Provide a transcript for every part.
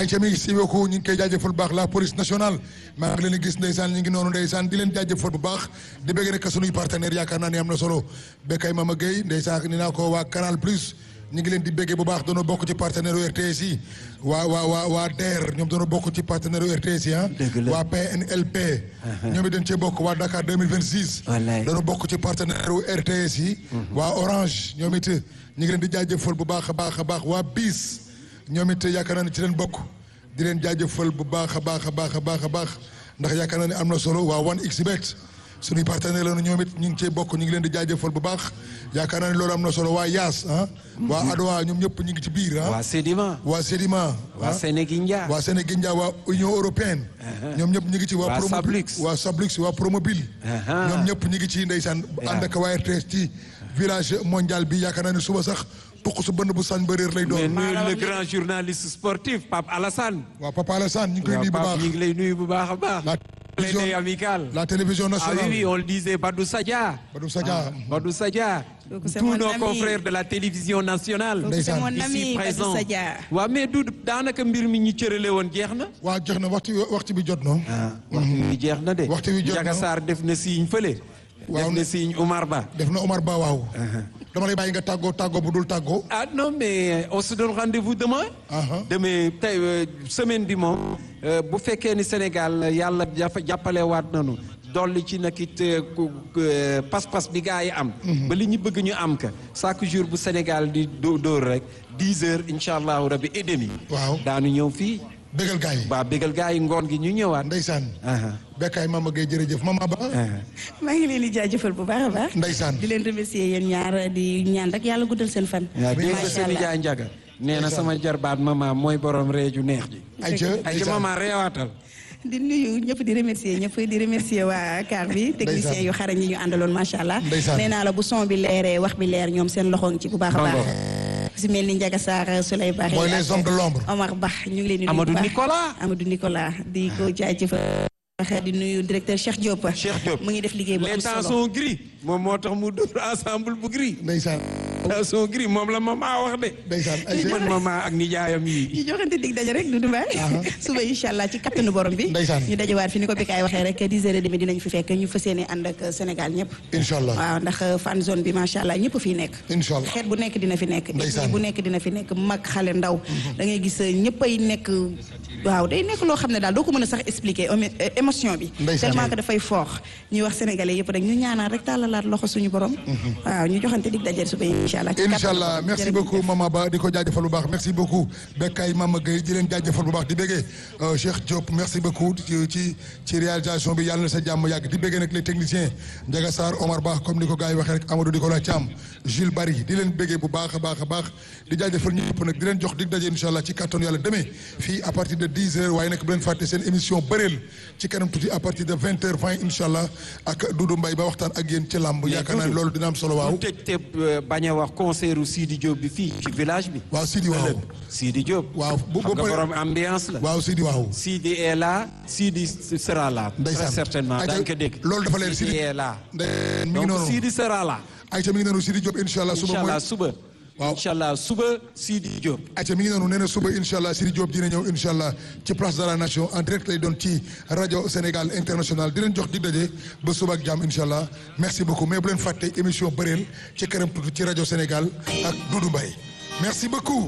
ayca mi si beaucoup ñu ngi koy jaajëfal bu baax la police nationale maa ngi leen di gis ndeysaan ñu ngi noonu ndeysaan di leen jaajëfal bu baax di bëgg rek sunuy partenaire yaakaar naa ne am na solo Bekay Mama Gueye ndeysaan ni naa ko waa Canal Plus ñu ngi leen di bëggee bu baax doona bokk ci partenaire RTS yi waa waa waa waa DER ñoom doona bokk ci partenaire RTS yi ah waa PNLP ñoom it dañ cee bokk waa Dakar 2026 doona bokk ci partenaire RTS yi waa Orange ñoom it ñu ngi leen di jaajëfal bu baax a baax a baax waa BIS ñoom it yaakaar naa ne ci leen bokk di leen jaajëfal bu baax a baax a baax a baax a baax ndax yaakaar naa ne am na solo waa 1xBet suñuy partenaire la ñoom it ñu ngi cee bokk ñu ngi leen di jaajëfal bu baax yaakaar naa ne loolu am na solo waa Yaas ah. waa Adowa ñoom ñëpp ñu ngi ci biir ah. waa Sedima. waa Sedima. waa Sénégindia. waa Sénégindia waa Union européenne. ñoom ñëpp ñu ngi ci waa. waa Promo Sablux. waa Sablux waa Promobile. ñoom ñëpp ñu ngi ci ndeysaan ànd ak waa RTS ci village mondial bi yaakaar naa ne suba sax tuq su bënn bu sañ ba réer lay doon. mais nuyu le grand journaliste sportif Pape Alassane. waa Papa Alassane ñu ngi koy nuyu bu Pape baax. ñu ngi lay nuyu bu baax a baax. La Clin d'œil amical. la télévision Ah nationale. oui, oui, on le disait, Badou Sadia. Badou Sadia. Badou Sadia. Donc, c'est Tous mon nos ami. confrères de la télévision nationale. Donc, c'est mon ici ami Badou présents. Sadia. waaw mais du daanaka mbir mi ñu cërale woon jeex na. waa jox na waxtu waxtu bi jot na. waxtu wi jeex na de. Waxtu wi jot na. Ndiaga Sarr def na signe fële. Waaw. def na signe Omar Ba. def na Omar Ba waaw. dama lay bàyyi nga tàggoo tàggoo bu dul tàggoo. ah non mais on se donne rendez-vous demain. Aha. demain tey euh, semaine bi moom euh, bu fekkee ni Sénégal yàlla jafa jàppale waat nañu dolli ci nag it euh, ku- euh, pas-pas bi gaa yi am. ba li ñu bëgg ñu am ka chaque jour bu Sénégal di dó- dóor rek dix heures incha allahu rabi et demi. Waaw. daanu ñëw fii bégal gars yi. ba bégal gaa yi ngoon gi ñu ñëwaat. Ndeysaan. Aha. Bekkaay Mama Gueye jërëjëf Mama Ba. maa ngi leen di jaajëfal bu baax a baax. Ndeysaan. di leen remercier yéen ñaar di ñaan rek yàlla guddal seen fan. waaw dégg nga macha seen allah jaay njaga nee na sama jarbaat mama mooy borom reeju neex ji. ayca ay ca mama reewaatal. di nuyu ñëpp di remercier ñëpp di remercier waa car bi technicien yu xarañ yi ñu àndaloon macha allah. Ndeysaan. nee naa la bu son bi leeree wax bi leer ñoom seen loxo ngi ci bu baax a baax. Bravo. si mel ni Ndiaga Sarr Souley Barre. Mooy les hommes de l'ombre. Omar Ba ñu ngi leen di nuyu Amadou bu baax. Nicolas. Amadou Nicolas di ko jaajëfal. di nuyu directeur Cheikh Diop. Cheikh Diop mu ngi def liggéey bu les am temps solo. sont gris moom moo tax mu dóor ensemble bu gris. Ndeysaan. temps sont gris moom la mama wax de. Ndeysaan li ayca. mën mama ak nijaayam yi. ñu joxante dig daje rek Doudou Mbaye suba incha allah ci kattanu borom bi Ndeysaan. ñu dajewaat fi ni ko Bikaay waxee rek 10 heures et demie dinañ fi fekk ñu fas yéene ànd ak Sénégal ñëpp incha allah waaw ndax fan zone bi macha allah ñëpp fii nekk incha allah. xeet bu nekk dina fi nekk Ndeysaan. ethnie bu nekk dina fi nekk mag xale ndaw da ngay gis ñëppay nekk waaw day nekk loo xam ne daal doo ko mën a sax expliquer émo- émotion bi Ndeysaan. tellement que dafay fort ñuy wax sénégalais yëpp rek ñu ñaanal rek tàllalaat loxo suñu borom waaw ñu joxante dig daje suba incha allah ci incha kattanu allah borom. merci Jërëjëf. beaucoup Mama Ba di ko jaajëfal bu baax merci beaucoup Bekkaay Mama Gueye di leen jaajëfal bu baax di béggee euh, Cheikh Diop merci beaucoup ci ci ci réalisation bi yàlla na sa jàmm yàgg di béggee nag les techniciens Ndiaga Sarr Omar Ba comme ni ko gars yi waxee rek Amadou Nicolas Thiam Jules Barry di leen béggee bu baax a baax a baax di jaajëfal ñëpp nag di leen jox dig daje incha allah ci kattan yàlla demee fii à partir de 10 heures waaye nag bu leen fàtte seen émission bëreel ci kanam tuuti à partir de 20 heures 20 incha allah ak Doudou Mbaye ba waxtaan ak yéen ci làmb yaakaar naa ne loolu dina am solo waaw mu tëj te euh, bañ a wax concert u Sidi Diop bi fii ci village bi. waaw Sidi waaw ëllëg Sidi Diop. waaw bu xam bu nga borom ambiance la. waaw Sidi waaw. Sidi est là Sidi sera là. Ndeysaan très certainement Ayca, daañu ko dégg. loolu dafa leer Sidi Sidi est là. Ndey mi ngi donc noonu Sidi sera là. ayca mi ngi noonu Sidi Diop incha allah suba incha mooy allah suba. Waaw. incha allah suba Sidi Diop. ayca mi ngi noonu nee na suba incha allah Sidi Diop dina ñëw incha allah ci place de la nation en direct lay doon ci rajo Sénégal international di leen jox di daje ba suba ak jàmm incha allah merci beaucoup mais bu leen fàtte émission bëreel ci kanam tuuti ci rajo Sénégal ak Doudou Mbaye merci beaucoup.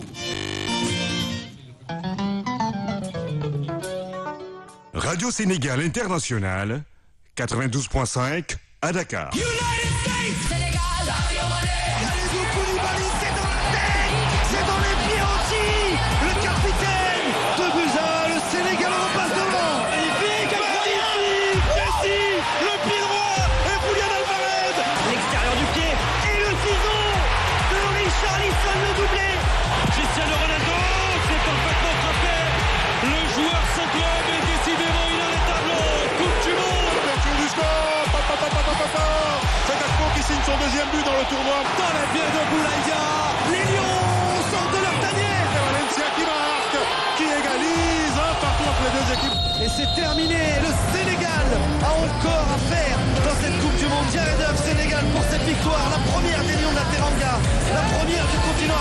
Radio Sénégal International, 92.5 à Dakar. Kalidou Koulibaly, c'est dans la tête, c'est dans les pieds aussi. Le capitaine de Buza, le Sénégal repasse devant. Magnifique, magnifique. Messi, le pied droit et Julian Alvarez. L'extérieur du pied et le ciseau de Richarlison le doublé. Cristiano Ronaldo, c'est parfaitement frappé. Le joueur sans club est décidément inarrêtable. Coupe du monde. Ouverture du score Pa, pa, pa, pa, pa, pa, pa. C'est Gakpo qui signe son deuxième but dans le tournoi. Dans la